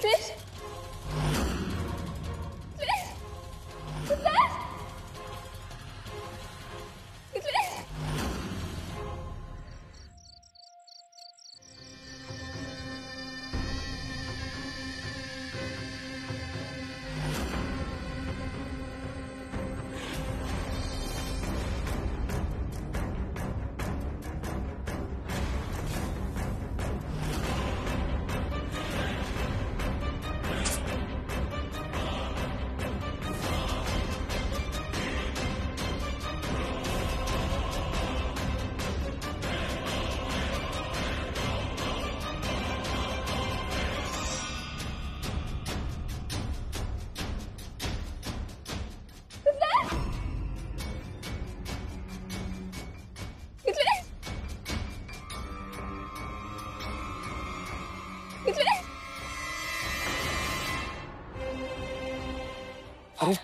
मिथिलेश मिथिलेश मिथिलेश मिथिलेश मिथिलेश मिथिलेश अरे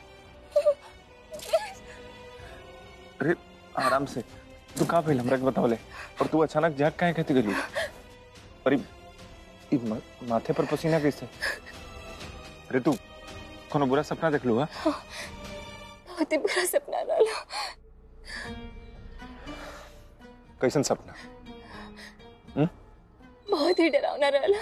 अरे आराम से तू का भइल हमरा के बतावले और तू अचानक जाग काहे कहती गेली अरे ई म- माथे पर पसीना कैसे अरे तू कोनो बुरा सपना देख लू हा बहुत ही बुरा सपना रहला कैसन सपना हम्म बहुत ही डरावना रहला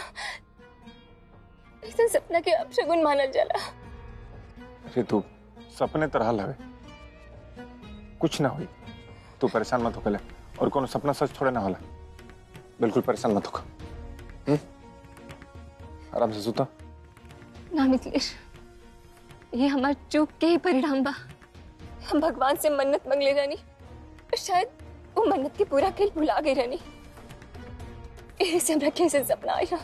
ऐसा सपना के अपशगुन मानल जाला अरे तू सपने तरह लगे कुछ ना हुई तू परेशान मत होके और कोनो सपना सच थोड़े ना होला बिल्कुल परेशान मत होकर हम्म आराम से सुता ना मिथिलेश ये हमार चूक के ही परिणाम बा हम भगवान से मन्नत मंगले रहनी और शायद वो मन्नत के पूरा खेल भुला गई रहनी यही से हमरा कैसे सपना आया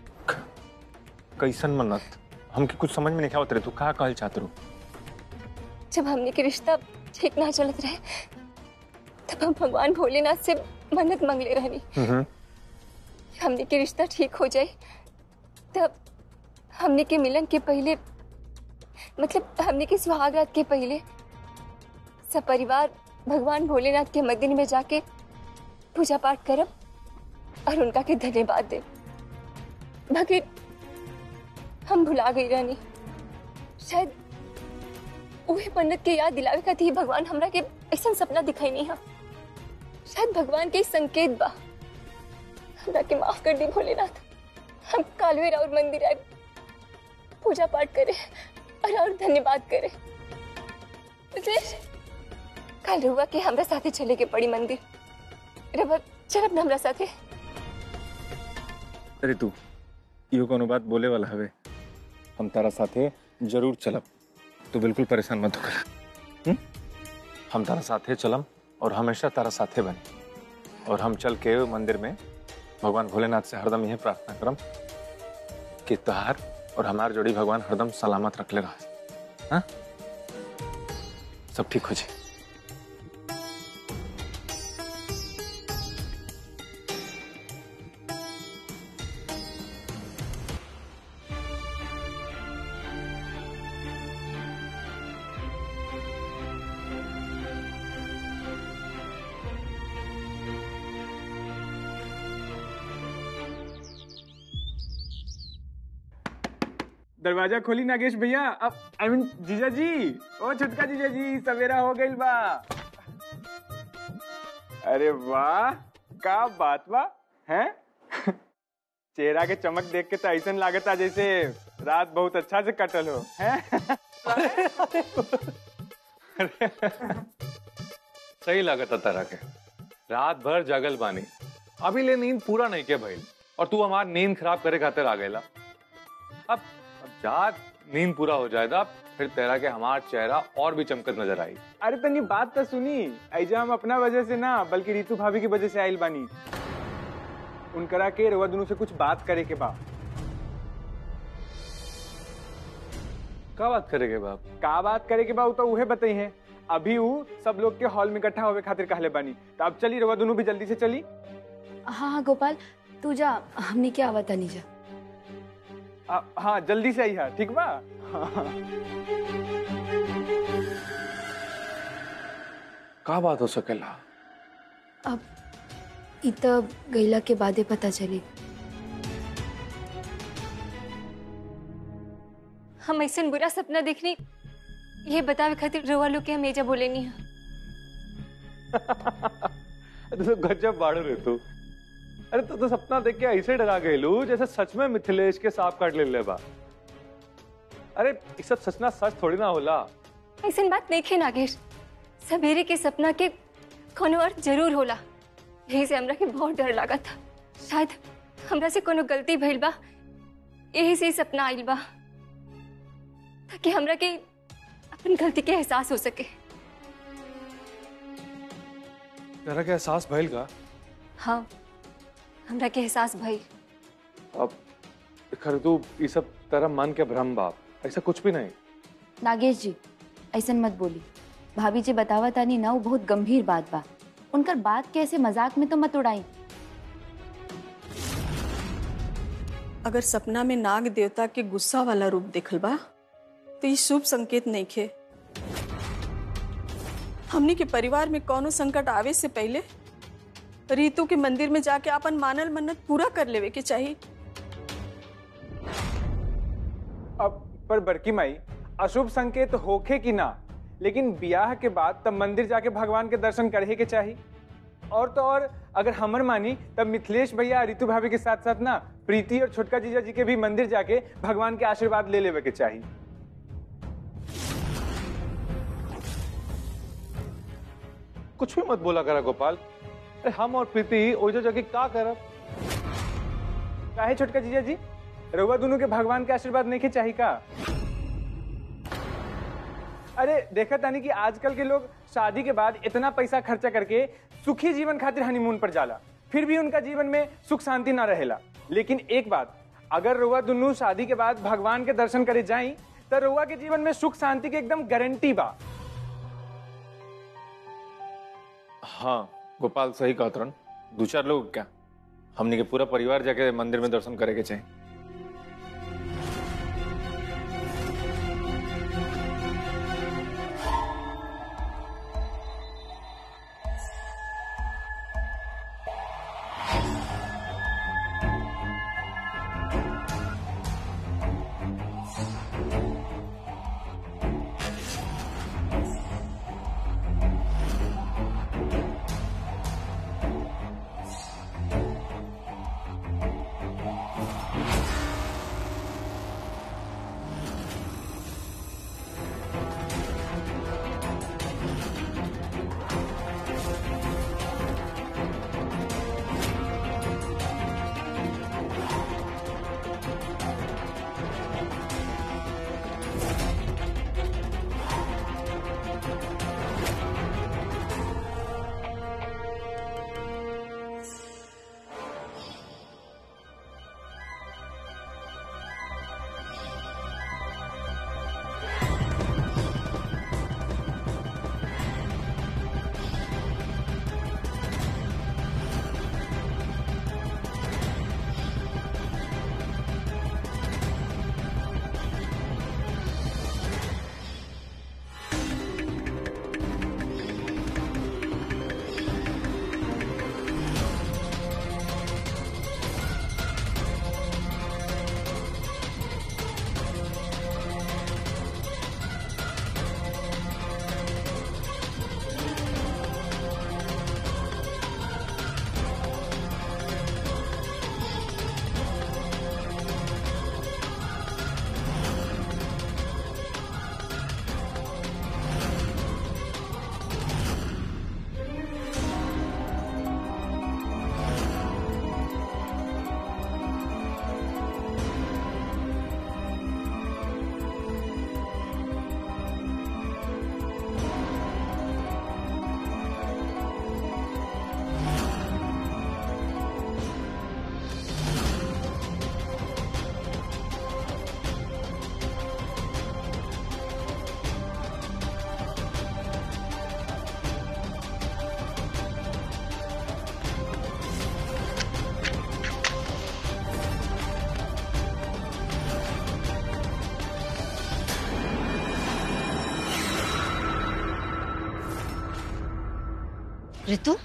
कैसन मन्नत हमके कुछ समझ में नहीं आवत रहे तू का कहल चाहत रू जब हमने के रिश्ता ठीक ना चलत रहे तब हम भगवान भोलेनाथ से मन्नत मंगले रहनी हम्म कि हमने के रिश्ता ठीक हो जाए तब हमने के मिलन के पहले मतलब हमने के सुहागरात के पहले सब परिवार भगवान भोलेनाथ के मंदिर में जाके पूजा पाठ करब और उनका के धन्यवाद दे बाकी हम भुला गई रहनी शायद वही मन्नत के याद दिलावे खातिर भगवान हमरा के ऐसा सपना दिखाई नहीं है शायद भगवान के संकेत बा हमरा के माफ कर दी भोलेनाथ हम कालवे राउर मंदिर आए पूजा पाठ करे और और धन्यवाद करे मिथिलेश, कल रुआ के हमरा साथे चले के पड़ी मंदिर रबर चलब न हमरा साथे अरे तू इहो कोनो बात बोले वाला हवे हम तारा साथे जरूर चलब तू बिल्कुल परेशान मत होकर हम्म? हम तारा साथे चलम और हमेशा तारा साथे बने और हम चल के मंदिर में भगवान भोलेनाथ से हरदम यह प्रार्थना करम कि तहार और हमार जोड़ी भगवान हरदम सलामत रखले रह हाँ? सब ठीक हो जाए दरवाजा खोली नागेश भैया अब आई मीन जीजा जी ओ छुटका जीजा जी सवेरा हो गइल बा अरे वाह का बात बा हैं चेहरा के चमक देख के तो ऐसा लागता जैसे रात बहुत अच्छा से कटल हो हैं सही लागत तारा के रात भर जगल बानी अभी ले नींद पूरा नहीं के भइल और तू हमार नींद खराब करे खातिर आ गईला अब अब जाग नींद पूरा हो जाएगा फिर तेरा के हमार चेहरा और भी चमकत नजर आई अरे तनी बात तो सुनी ऐजा हम अपना वजह से ना बल्कि रितु भाभी की वजह से आइल बानी उनकरा के रवा दोनों से कुछ बात करे के बा का बात करेगे बाप का बात करे के बा उ तो उहे बताई है अभी उ सब लोग के हॉल में इकट्ठा होवे खातिर कहले बानी तो अब चली रवा दोनों भी जल्दी से चली हाँ हाँ गोपाल तू जा हमने क्या आवा नहीं जा आ, हाँ जल्दी से आई है ठीक बा का बात हो सकेला अब इत गैला के बादे पता चली हम ऐसा बुरा सपना देखनी ये बतावे खातिर रोवा लोग के हम एजा बोले नहीं तू तो गजब बाड़ू रे तू अरे तू तो सपना देख के ऐसे डरा गए लू जैसे सच में मिथिलेश के सांप काट ले ले बा अरे ये सब सचना सच थोड़ी ना होला ऐसा बात नहीं खे नागेश सवेरे के सपना के कोनो अर्थ जरूर होला यही से हमरा के बहुत डर लगा था शायद हमरा से कोनो गलती भइल बा यही से ही सपना आइल बा ताकि हमरा के अपन गलती के एहसास हो सके तेरा क्या एहसास भइल का हाँ हमरा के एहसास भइल अब खर तू ये सब तेरा मन के भ्रम बाप ऐसा कुछ भी नहीं नागेश जी ऐसन मत बोली भाभी जी बतावा तानी ना वो बहुत गंभीर बात बा उनकर बात के ऐसे मजाक में तो मत उड़ाई अगर सपना में नाग देवता के गुस्सा वाला रूप देखल बा तो ये शुभ संकेत नहीं खे हमनी के परिवार में कौनो संकट आवे से पहले रीतु के मंदिर में जाके अपन मानल मन्नत पूरा कर लेवे के चाहिए अब पर बड़की माई अशुभ संकेत होखे कि ना लेकिन ब्याह के बाद तब मंदिर जाके भगवान के दर्शन करे के चाहिए और तो और अगर हमर मानी तब मिथिलेश भैया रितु भाभी के साथ साथ ना प्रीति और छोटका जीजा जी के भी मंदिर जाके भगवान के आशीर्वाद ले लेवे के चाहिए कुछ भी मत बोला करा गोपाल अरे हम और प्रीति ओजो जगह का करब काहे छोटका जीजा जी रउआ दोनों के भगवान के आशीर्वाद नहीं के चाहिए का अरे देखा तानी कि आजकल के लोग शादी के बाद इतना पैसा खर्चा करके सुखी जीवन खातिर हनीमून पर जाला फिर भी उनका जीवन में सुख शांति ना रहेला लेकिन एक बात अगर रउआ दोनों शादी के बाद भगवान के दर्शन करे जाई तो रउआ के जीवन में सुख शांति के एकदम गारंटी बा हाँ गोपाल सही कहा तुरंत दो चार लोग क्या हमने के पूरा परिवार जाके मंदिर में दर्शन करे के चाहिए ऋतु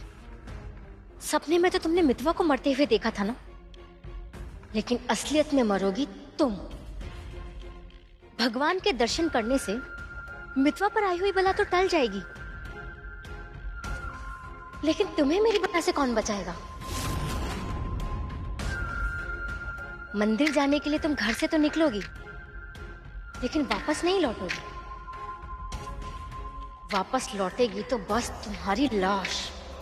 सपने में तो तुमने मितवा को मरते हुए देखा था ना लेकिन असलियत में मरोगी तुम भगवान के दर्शन करने से मितवा पर आई हुई बला तो टल जाएगी लेकिन तुम्हें मेरी बला से कौन बचाएगा मंदिर जाने के लिए तुम घर से तो निकलोगी लेकिन वापस नहीं लौटोगी वापस लौटेगी तो बस तुम्हारी लाश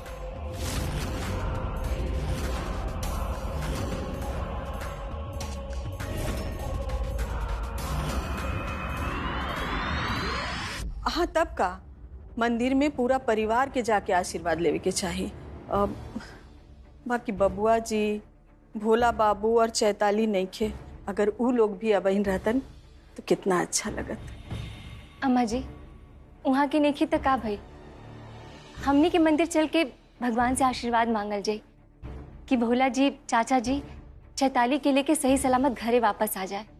हाँ तब का मंदिर में पूरा परिवार के जाके आशीर्वाद लेवे के चाहिए अब बाकी बबुआ जी भोला बाबू और चैताली नईखे अगर ऊ लोग भी अबहिन रहतन तो कितना अच्छा लगत अम्मा जी वहाँ की नेकी तो का भई हमने के मंदिर चल के भगवान से आशीर्वाद मांगल जाए कि भोला जी चाचा जी चैताली के लेके सही सलामत घरे वापस आ जाए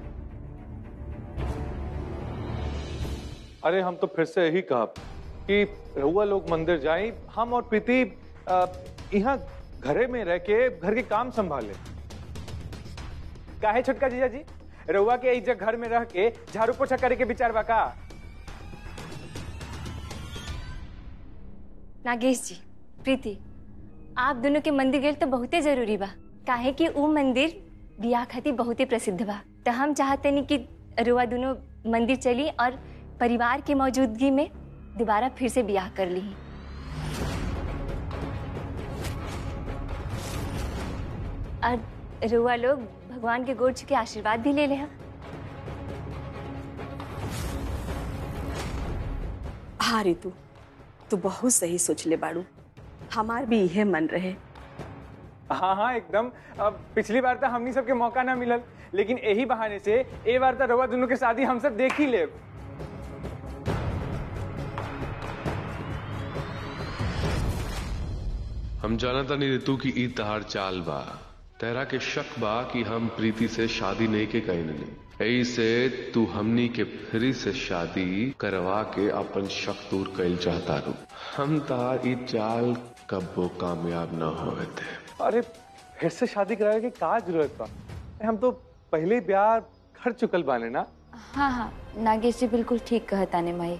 अरे हम तो फिर से यही कहा कि रहुआ लोग मंदिर जाए हम और प्रीति अ, यहाँ घरे में रह के घर के काम संभाले काहे छोटका जीजा जी रउआ के इज्जत घर में रह के झाड़ू पोछा करे के विचार बा का नागेश जी प्रीति आप दोनों के मंदिर गेल तो बहुते जरूरी बा काहे कि ऊ मंदिर बियाह खातिर बहुते प्रसिद्ध बा तो हम चाहते नहीं कि रुआ दोनों मंदिर चली और परिवार की मौजूदगी में दोबारा फिर से बियाह कर ली और रुआ लोग भगवान के गोड़ के आशीर्वाद भी ले ले हम हाँ रितु तू बहुत सही सोच ले बाड़ू हमार भी यह मन रहे हाँ हाँ एकदम अब पिछली बार तो हमनी सबके मौका ना मिलल लेकिन यही बहाने से ए बार तो रउआ दोनों के शादी हम सब देख ही लेब हम जानता नहीं ऋतु की ई तहार चाल बा तेरा के शक बा कि हम प्रीति से शादी नहीं के कहीं नहीं यही से तू हमनी के फिरी से शादी करवा के अपन शक दूर कैल चाहता रू हम तार ई चाल कब्बो कामयाब न होवे थे अरे फिर से शादी करावे की का जरूरत बा हम तो पहले ही ब्याह कर चुकल बाने ना हाँ हाँ नागेश जी बिल्कुल ठीक कहता ने माई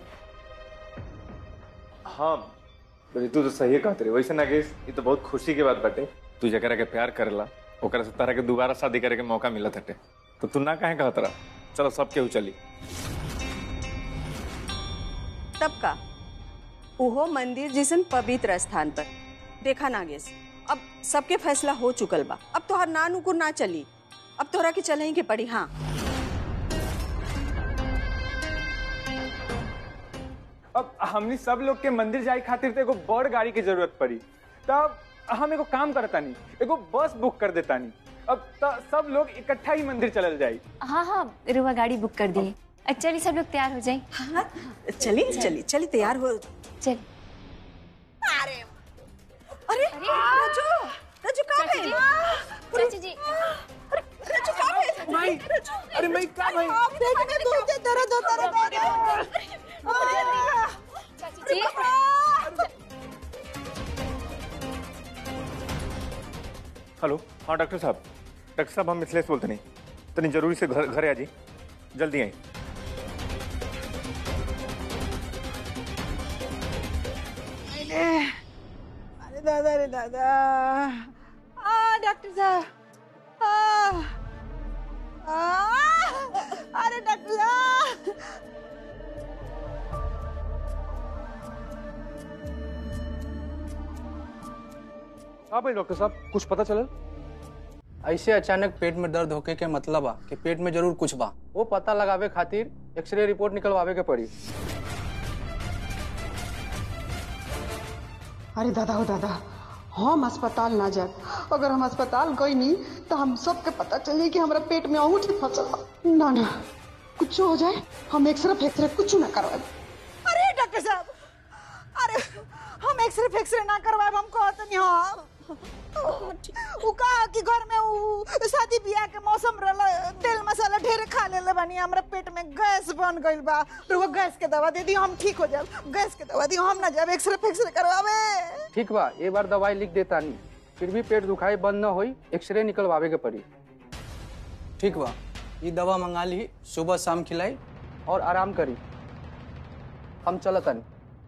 हाँ तू तो सही कहते रहे वैसे नागेश ये तो बहुत खुशी की बात बाटे तू जकरा के प्यार करेला ओकरा से तारा के दोबारा शादी करे के मौका मिलत हटे तो तू ना काहे कहत रहा चलो सब केहू चली तब का उहो मंदिर जिसन पवित्र स्थान पर देखा नागेश अब सबके फैसला हो चुकल बा अब तोहर नानुकुर ना चली अब तोहरा के चलही के पड़ी हाँ अब हमनी सब लोग के मंदिर जाए खातिर तो एगो बड़ गाड़ी की जरूरत पड़ी तब हम एगो काम करता नहीं एगो बस बुक कर देता नहीं अब त सब लोग इकट्ठा ही मंदिर चलल जाई हाँ हाँ रुआ गाड़ी बुक कर दिए अच्छा चलिए सब लोग तैयार हो जाए हाँ चली चली चली तैयार हो चल अरे राजू राजू कहाँ चाची जी गए चाची जी राजू कहाँ गए माई अरे माई का भाई देखने दो दर्द होता रहता चाची जी हेलो हाँ डॉक्टर साहब डॉक्टर साहब हम मिथिलेश बोलते नहीं तनी जरूरी से घर घरे आ जी जल्दी आई अरे दादा रे दादा आ डॉक्टर साहब आ, आ, अरे डॉक्टर साहब हाँ भाई डॉक्टर साहब कुछ पता चलल ऐसे अचानक पेट में दर्द होके के मतलब बा कि पेट में जरूर कुछ बा वो पता लगावे खातिर एक्सरे रिपोर्ट निकलवावे के पड़ी अरे दादा हो दादा हम अस्पताल ना जाए अगर हम अस्पताल गई नहीं तो हम सबके पता चली कि हमारा पेट में अंगूठी फंसल बा। ना ना कुछ हो जाए हम एक्सरे फेक्सरे कुछ ना करवाए अरे डॉक्टर साहब अरे हम एक्सरे फेक्सरे ना करवाए हम कहते नहीं हाँ उ कहा कि घर में उ शादी ब्याह के मौसम रहला तेल मसाला ढेर खा लेले बानी हमरा पेट में गैस बन गइल बा तो वो गैस के दवा दे दी हम ठीक हो जाब गैस के दवा दी हम ना जाब एक्सरे फेक्सरे करवावे ठीक बा एक बार दवाई लिख देता नहीं फिर भी पेट दुखाई बंद न होई एक्सरे निकलवावे के पड़ी ठीक बा ये दवा मंगा ली सुबह शाम खिलाई और आराम करी हम चलतन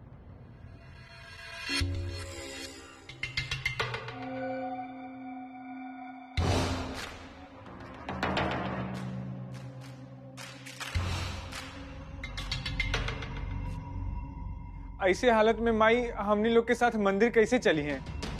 ऐसे हालत में माई हमनी लोग के साथ मंदिर कैसे चली हैं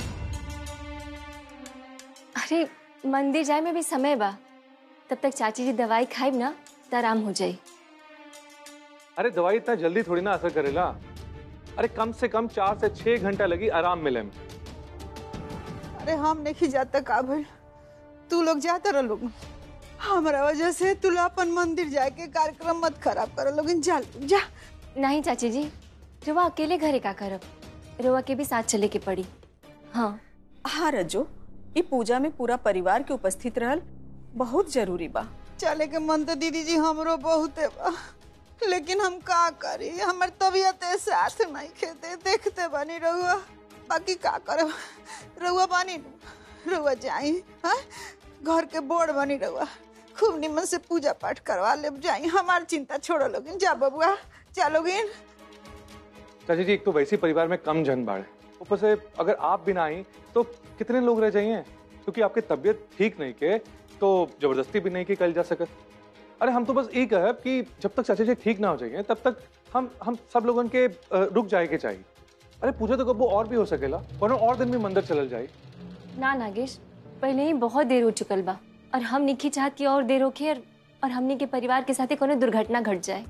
अरे मंदिर जाए में भी समय बा तब तक चाची जी दवाई खाइब ना तो आराम हो जाई अरे दवाई इतना जल्दी थोड़ी ना असर करेला अरे कम से कम चार से छह घंटा लगी आराम मिले में अरे हम नहीं जाता का भइल तू लोग जाता रह लोग हमारा वजह से तू लोग अपन मंदिर जाके कार्यक्रम मत खराब कर लोग जा लोग, जा नहीं चाची जी रुआ अकेले घरे का करब रुआ के भी साथ चले के पड़ी हाँ हाँ रजो ये पूजा में पूरा परिवार के उपस्थित रहल बहुत जरूरी बा चले के मन तो दीदी जी हमरो बहुत है बा लेकिन हम का करी हमर तबीयत साथ नहीं खेते देखते बनी रहुआ बाकी का करब रहुआ बानी नु रहुआ जाई हाँ घर के बोर्ड बनी रहुआ खूब निमन से पूजा पाठ करवा ले जाई हमार चिंता छोड़ो लोगिन जा बबुआ जा लोगिन चाची जी एक तो वैसे ही परिवार में कम जन बाढ़ है ऊपर से अगर आप भी ना आई तो कितने लोग रह जाइए क्योंकि आपकी तबीयत ठीक नहीं के तो जबरदस्ती भी नहीं की कल जा सकत अरे हम तो बस यही कहब कि जब तक चाचा जी ठीक ना हो जाएंगे तब तक हम हम सब लोगों के अ, रुक जाए के चाहिए अरे पूजा तो कबो और भी हो सकेला वरना और दिन भी मंदिर चलल जाए ना नागेश पहले ही बहुत देर हो चुकल बा और हम निखी चाहत की और देर होके और, और हमनी के परिवार के साथ कोनो दुर्घटना घट जाए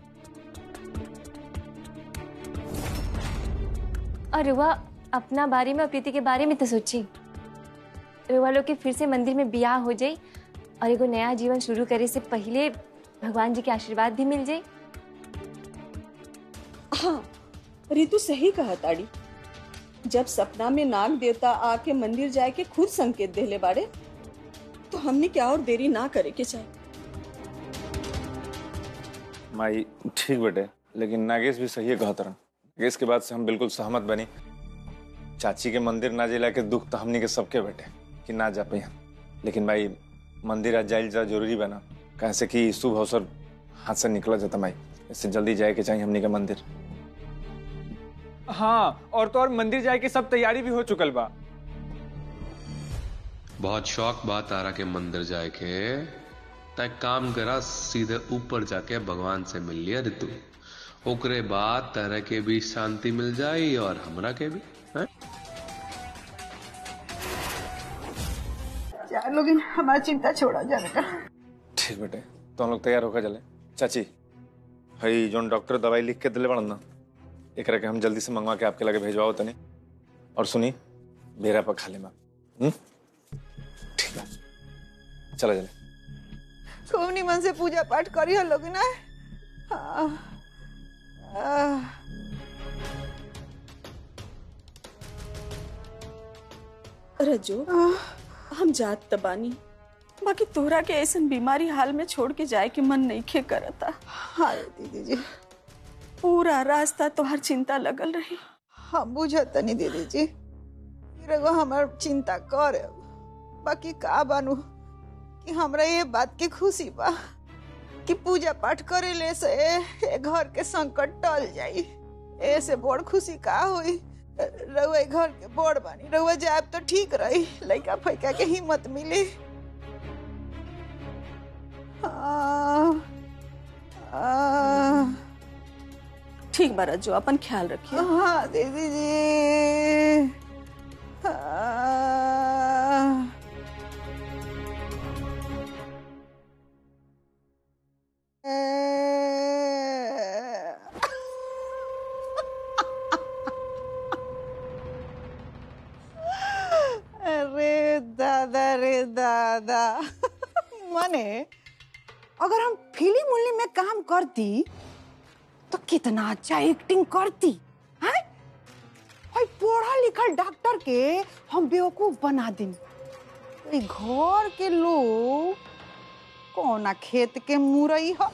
और रुआ अपना बारे में और प्रीति के बारे में तो सोची रुआ लोग के फिर से मंदिर में ब्याह हो जाए और एगो नया जीवन शुरू करे से पहले भगवान जी के आशीर्वाद भी मिल जाए हाँ रितु सही कहा ताड़ी जब सपना में नाग देवता आके मंदिर जाए के खुद संकेत देले बाड़े तो हमने क्या और देरी ना करे के चाहिए माई ठीक बेटे लेकिन नागेश भी सही है कहत रहन नागेश के बात से हम बिल्कुल सहमत बनी चाची के मंदिर ना जिला के दुख तो हमनी के सबके बेटे कि ना जा पाई लेकिन भाई मंदिर आज जाइल जा जरूरी बना कैसे कि शुभ अवसर हाथ से निकला जाता माई इससे जल्दी जाए के चाहिए हमनी के मंदिर हाँ और तो और मंदिर जाए के सब तैयारी भी हो चुकल बा बहुत शौक बा तारा के मंदिर जाए के तय काम करा सीधे ऊपर जाके भगवान से मिल लिया ऋतु ओकरे बाद तारा के भी शांति मिल जाई और हमरा के भी हैं? जा लोगिन हमारी चिंता छोड़ा जा बेटा ठीक बेटे तो हम लोग तैयार होकर चले चाची हई जोन डॉक्टर दवाई लिख के दिले बड़न ना एक के हम जल्दी से मंगवा के आपके लगे भेजवाओ तनी और सुनी बेरा पर खा ले माँ हम्म? ठीक है चला चले खूब निमन से पूजा पाठ करी हो लोग ना हाँ। आह। रजो हम जात तबानी बाकी तोहरा के ऐसन बीमारी हाल में छोड़ के जाए के मन नहीं खे करता हाय दीदी जी पूरा रास्ता तोहर चिंता लगल रही हम बुझत तनी दीदी जी रगो हमार चिंता कर बाकी का बानू कि हमरा ये बात के खुशी बा कि पूजा पाठ करे ले से ए घर के संकट टल जाई ऐसे बड़ खुशी का हुई रउआ ए घर के बड़ बानी रउआ जाब तो ठीक रही लइका फैका के हिम्मत मिली आ, आ, ठीक बा रजो अपन ख्याल रखिए हाँ दीदी जी हाँ। अरे दादा रे दादा मने अगर हम फिल्म उल्म में काम करती तो कितना अच्छा एक्टिंग करती हैं भाई पढ़ा लिखल डॉक्टर के हम बेवकूफ बना दी घर के लोग कौना खेत के मुरई ह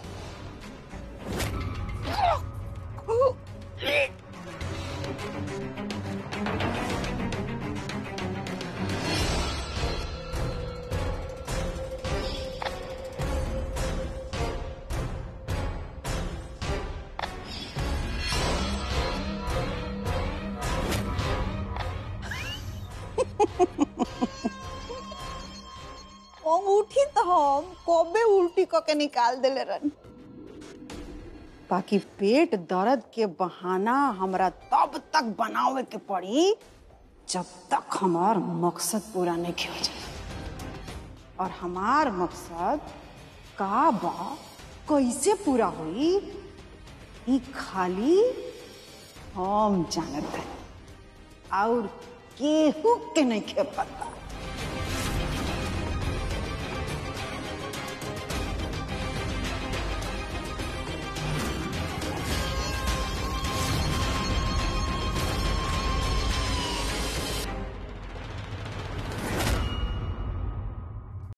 अंगूठी तो हम कबे उल्टी क के निकाल देले रहनी बाकी पेट दर्द के बहाना हमरा तब तक बनावे के पड़ी जब तक हमार मकसद पूरा नहीं हो जाए और हमार मकसद का बा कैसे पूरा हुई ई खाली हम जानत है और केहू के नहीं के पता